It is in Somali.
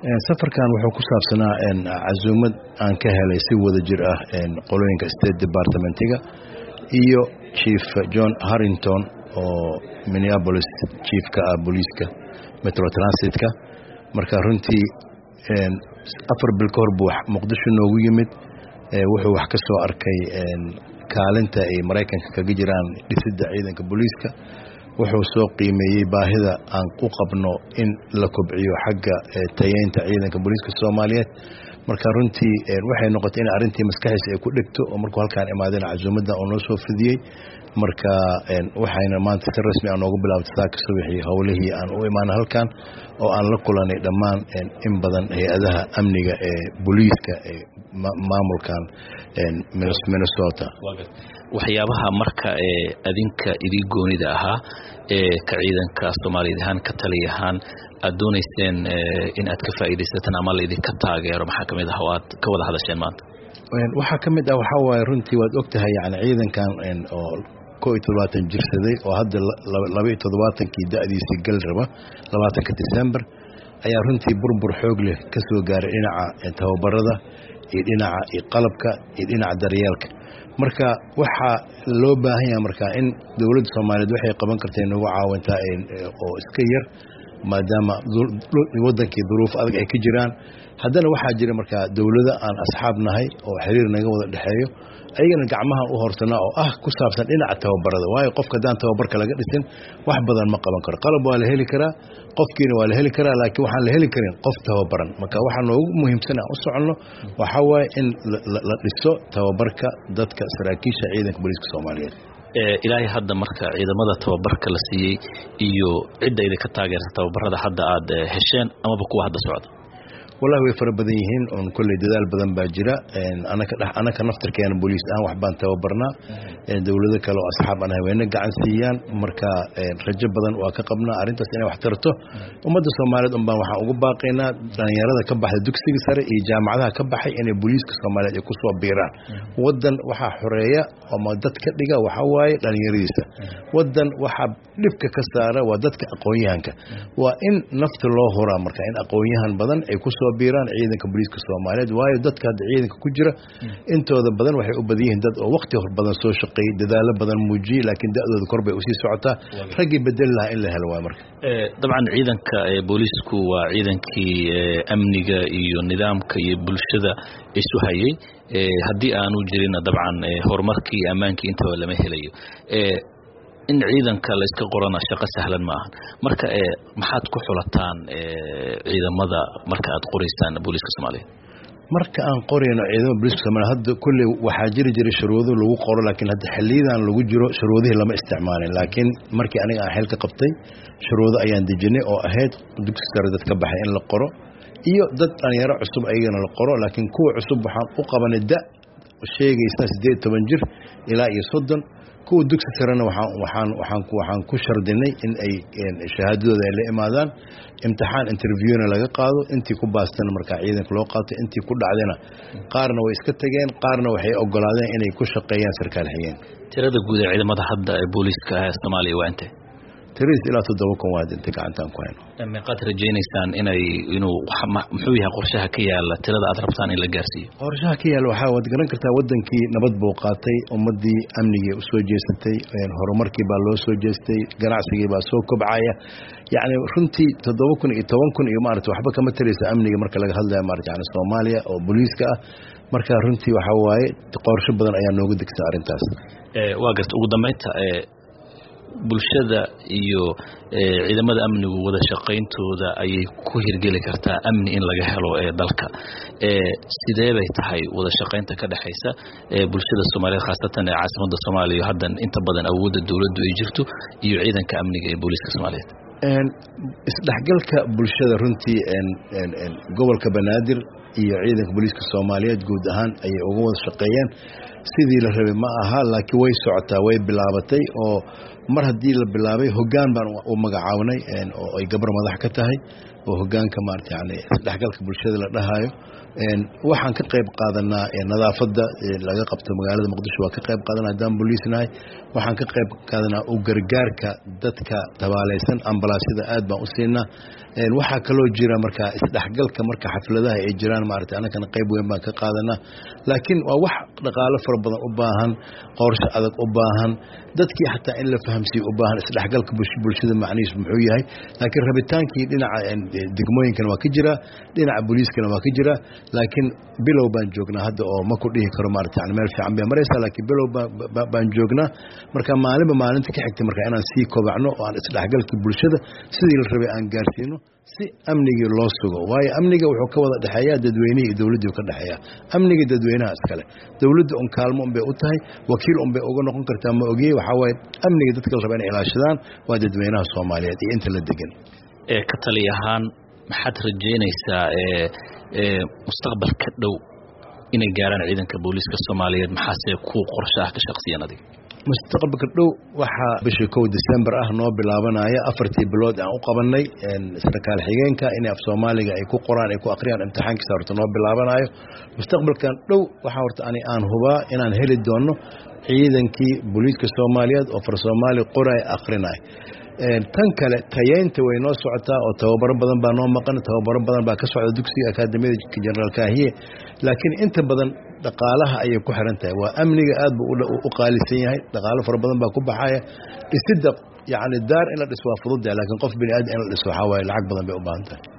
safarkan wuxuu ku saabsanaa casuumad aan ka helay si wada jir ah qolooyinka state departmentiga iyo chief john harrington oo minneapolis chiefka ah booliiska metro transitka marka runtii afar bil ka hor buu muqdisho noogu yimid wuxuu wax ka soo arkay kaalinta ay maraykanka kaga jiraan dhisidda ciidanka booliiska wuxuu soo qiimeeyey baahida aan u qabno in la kobciyo xagga tayeynta ciidanka booliiska soomaaliyeed marka runtii waxay noqotay in arrintii maskaxiisa ay ku dhegto oo markuu halkaan imaadeen casuumadda oo noo soo fidiyey marka waxayna maanta si rasmi a noogu bilaabtay saaka subaxii howlihii aan u imaana halkan oo aan la kulanay dhammaan in badan hay-adaha amniga ee booliiska ee maamulkan minnesota waxyaabaha marka ee adinka idii goonida ahaa ee ka ciidanka soomaaliyeed ahaan ka taliya ahaan aad doonayseen in aad ka faa'iidaysataan ama laidinka taageero maxaa kamid ah oo aad ka wada hadasheen maanta waxaa ka mid ah waxaa waaye runtii waad og tahay yani ciidankan oo ko iyo toddobaatan jirsaday oo hadda laba iyo toddobaatankii da'diisii gal raba labaatanka december ayaa runtii burbur xoog leh ka soo gaaray dhinaca tababarada iyo dhinaca iyo qalabka iyo dhinaca daryeelka marka waxaa loo baahan yaha marka in dowladda soomaaliyeed waxay qaban karta inagu caawintaa oo iska yar maadaama wadankii duruuf adag ay ka jiraan haddana waxaa jira markaa dowlado aan asxaab nahay oo xiriir naga wada dhexeeyo ayagana gacmahan u horsanaa oo ah ku saabsan dhinaca tababarada waayo qofka haddaan tababarka laga dhisin wax badan ma qaban karo qalab waa la heli karaa qofkiina waa la heli karaa laakiin waxaan la heli karin qof tababaran marka waxaa noogu muhiimsan aan u soconno waxaa waaye in la dhiso tababarka dadka saraakiisha ciidanka booliiska soomaaliyeed ilaahay hadda marka ciidamada tababarka la siiyey iyo cidda idinka taageerta tababarada hadda aad hesheen amaba kuwa hadda socda wallahi way fara badan yihiin oon kolley dadaal badan baa jira anaka naftarkeena booliis ahaan waxbaan tababarnaa dowlado kale oo asxaab aan haweyne gacan siiyaan marka rajo badan waa ka qabnaa arrintaas inay wax tarto ummadda soomaaliyeed un baan waxaan ugu baaqaynaa dhalinyarada ka baxda dugsiga sare iyo jaamacadaha ka baxay inay booliiska soomaaliyeed ay ku soo biiraan waddan waxaa xoreeya ama dad ka dhiga waxaa waaye dhalinyaradiisa waddan waxaa dhibka ka saara waa dadka aqoon-yahanka waa in nafta loo horaa marka in aqoon-yahan badan ay ku soo biiraan ciidanka booliiska soomaaliyeed waayo dadka hadda ciidanka ku jira intooda badan waxay u badan yihiin dad oo wakti hor badan soo shaqeeyey dadaalo badan muujiyey laakiin da'dooda kor bay usii socotaa raggii bedeli lahaa in la helo waay marka dabcan ciidanka booliisku waa ciidankii amniga iyo nidaamka iyo bulshada isu hayay haddii aanu jirinna dabcan horumarkii iyo ammaankii intaba lama helayo in ciidanka layska qorana shaqo sahlan ma ahan marka maxaad ku xulataan ciidamada marka aad qoraysaan booliiska soomaaliyeed marka aan qorayno ciidamada booliiska soomaliya hadda kulley waxaa jiri jiray shuruudo lagu qoro laakiin hadda xiliyadan lagu jiro shuruudihii lama isticmaalin laakiin markii aniga aan xil ka qabtay shuruudo ayaan dejinay oo ahayd dugsi sare dad ka baxay in la qoro iyo dad dhalinyaro cusub ayagana la qoro laakiin kuwa cusub waxaan u qabanay da sheegaysa siddeed toban jir ilaa iyo soddon kuwa dugsi sarena waxaan ku shardinay in ay shahaadadooda ay la imaadaan imtixaan interviewna laga qaado intii ku baastana markaa ciidanka loo qaato intii ku dhacdana qaarna way iska tageen qaarna waxay ogolaadeen inay ku shaqeeyaan sarkaal xigeen tirada guud ee ciidamada hadda ee booliiska ah soomaaliya waa intee tiris ilaa toddoba kun waa inta gacantaan ku hayno meeqaad rajaynaysaan inay inuu muxuu yahay qorshaha ka yaala tirada aad rabtaan in la gaarsiiyo qorshaha ka yaala waxaa waad garan kartaa wadankii nabad buu qaatay ummadii amnigii u soo jeesatay horumarkii baa loo soo jeestay ganacsigii baa soo kobcaya yacni runtii toddoba kun iyo toban kun iyo maarata waxba kama taraysa amniga marka laga hadlaya maarata yani soomaaliya oo booliiska ah marka runtii waxaa waaye qorsho badan ayaa nooga degsan arrintaas waa garta ugu dambeynta bulshada iyo ciidamada amnigu wada shaqayntooda ayay ku hirgeli kartaa amni in laga helo ee dalka sidee bay tahay wada shaqaynta ka dhexaysa bulshada soomaaliyeed khaasatan ee caasimada soomaaliya haddan inta badan awoodda dowladdu ay jirto iyo ciidanka amniga ee booliiska soomaaliyeed isdhexgalka bulshada runtii gobolka banaadir iyo ciidanka booliiska soomaaliyeed guud ahaan ayay uga wada shaqeeyeen sidii la rabay ma aha laakiin way socotaa way bilaabatay oo mar haddii la bilaabay hoggaan baan u magacaabnay oo ay gabar madax ka tahay oo hogaanka maarata yani isdhexgalka bulshada la dhahayo waxaan ka qayb qaadanaa nadaafadda laga qabto magaalada muqdisho waa ka qayb qaadanaa haddaan booliisnahay waxaan ka qayb qaadanaa u gargaarka dadka tabaaleysan ambalaasyada aad baan u siinaa waxaa kaloo jira markaa isdhexgalka marka xafladaha ay jiraan maarata annagana qayb weyn baan ka qaadanaa laakiin waa wax dhaqaalo fara badan u baahan qorshe adag u baahan dadkii xataa in la fahamsiiyo u baahan isdhexgalka bulshada macnihiis muxuu yahay laakiin rabitaankii dhinaca degmooyinkana waa ka jira dhinaca booliiskana waa ka jira laakiin bilow baan joognaa hadda oo ma ku dhihi karo maarata yani meel fiican bay maraysaa laakiin bilow baan joognaa marka maalinba maalinta ka xigta marka inaan sii kobacno oo aan isdhexgalkii bulshada sidii la rabay aan gaarsiino si amnigii loo sugo waayo amniga wuxuu ka wada dhexeeyaa dadweynihii iyo dowladdii ka dhexeeya amniga dadweynaha iskale dowladda un kaalmo unbay u tahay wakiil unbay uga noqon kartaa ma ogiyey waxaa waaye amniga dadka la raba inay ilaashadaan waa dadweynaha soomaaliyeed iyo inta la degan ka tali ahaan maxaad rajeynaysaa mustaqbalka dhow inay gaaraan ciidanka booliiska soomaaliyeed maxaase ku qorsho ah ka shaqsiyan adiga mustaqbalka dhow waxaa bishii kow december ah noo bilaabanaya afartii bilood aan u qabanay sarkaal xigeenka inay af soomaaliga ay ku qoraan ay ku akhriyaan imtixaankiisa horta noo bilaabanayo mustaqbalkan dhow waxaa horta ani aan hubaa inaan heli doono ciidankii booliiska soomaaliyeed oo far soomaali qoray akrinay tan kale tayeynta way noo socotaa oo tababaro badan baa noo maqan tababaro badan baa ka socda dugsiga akaadamiyada jenaraal kaahiye laakiin inta badan dhaqaalaha ayay ku xiran tahay waa amniga aad buu u qaalisan yahay dhaqaalo fara badan baa ku baxaya dhisidda yacni daar in la dhiso waa fududdahay laakiin qof bini aadam in la dhiso waxaa waaye lacag badan bay u baahan tahay